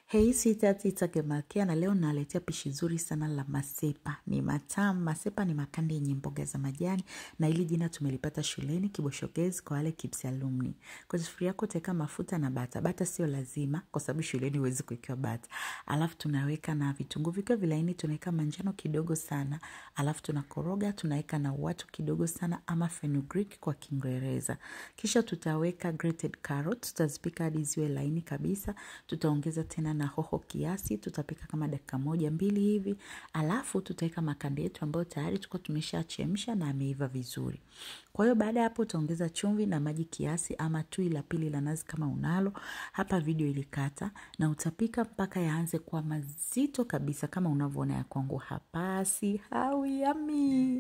Hei sitati itagemalkia na leo naletea pishi zuri sana la masepa. Ni matamu. Masepa ni makande yenye mboga za majani na hili jina tumelipata shuleni kiboshogezi kwa wale kids alumni. Kwa sufuria yako utaweka mafuta na bata. Bata sio lazima kwa sababu shuleni huwezi kuwekewa bata. Alafu tunaweka na vitunguu vikiwa vilaini tunaweka manjano kidogo sana. Alafu tunakoroga tunaweka na watu kidogo sana ama fenugreek kwa Kiingereza. Kisha tutaweka grated carrot, tutazipika hadi ziwe laini kabisa. Tutaongeza tena na hoho kiasi, tutapika kama dakika moja mbili hivi. Alafu tutaweka makande yetu ambayo tayari tuko tumeshachemsha na ameiva vizuri. Kwa hiyo baada ya hapo utaongeza chumvi na maji kiasi ama tui la pili la nazi kama unalo. Hapa video ilikata na utapika mpaka yaanze kuwa mazito kabisa kama unavyoona ya kwangu hapa. Si hawi yami.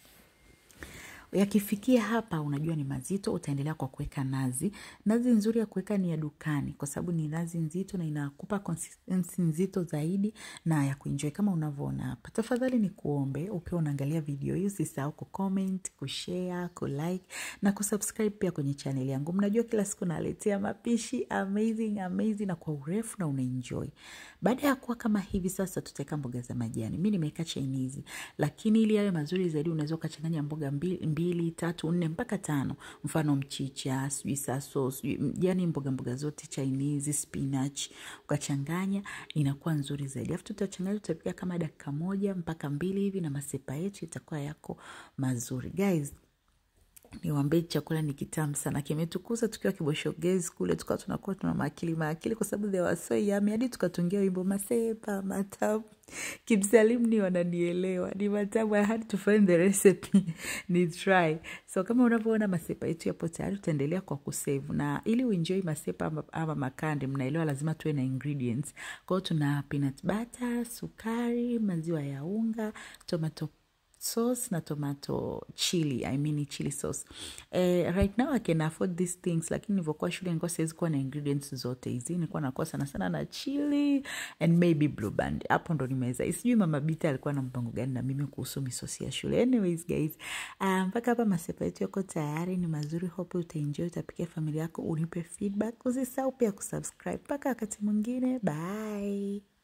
Yakifikia hapa unajua ni mazito, utaendelea kwa kuweka nazi. Nazi nzuri ya kuweka ni ya dukani kwa sababu ni nazi nzito na inakupa consistency nzito zaidi na ya kuenjoy kama unavyoona hapa. Tafadhali ni kuombe ukiwa unaangalia video hii usisahau kucomment, kushare, kulike na kusubscribe pia kwenye channel yangu. Mnajua kila siku naletea mapishi amazing amazing na kwa urefu na unaenjoy. Baada ya kuwa kama hivi sasa tutaweka mboga za majani. Mimi nimeweka Chinese lakini ili yawe mazuri zaidi unaweza ukachanganya mboga mbili, mbili tatu nne mpaka tano mfano mchicha sijui saso sijui yani mboga mboga zote Chinese spinach ukachanganya inakuwa nzuri zaidi alafu tutachanganya tutapika kama dakika moja mpaka mbili hivi na masepa yetu itakuwa yako mazuri guys niwambie chakula ni kitamu sana kimetukuza tukiwa kiboshogezi kule tukawa tunakuwa tuna maakili maakili kwa sababu they were so yummy hadi tukatungia wimbo masepa matamu kimsalimni wananielewa ni matamu i had to find the recipe ni try so kama unavyoona masepa yetu yapo tayari tutaendelea kwa kusave na ili uenjoy masepa ama, ama makande mnaelewa lazima tuwe na ingredients kwao tuna peanut butter sukari maziwa ya unga tomato sauce na tomato chili I mean chili sauce eh, right now I can afford these things lakini nilivyokuwa shule nilikuwa siwezi kuwa na ingredients zote hizi nilikuwa nakuwa sana sana na chili and maybe blue band hapo ndo nimeweza sijui mama Bita alikuwa na mpango gani na mimi kuhusu misosi ya shule anyways guys mpaka um, hapa masepa yetu yako tayari ni mazuri hope utaenjoy utapikia familia yako unipe feedback usisahau pia kusubscribe mpaka wakati mwingine bye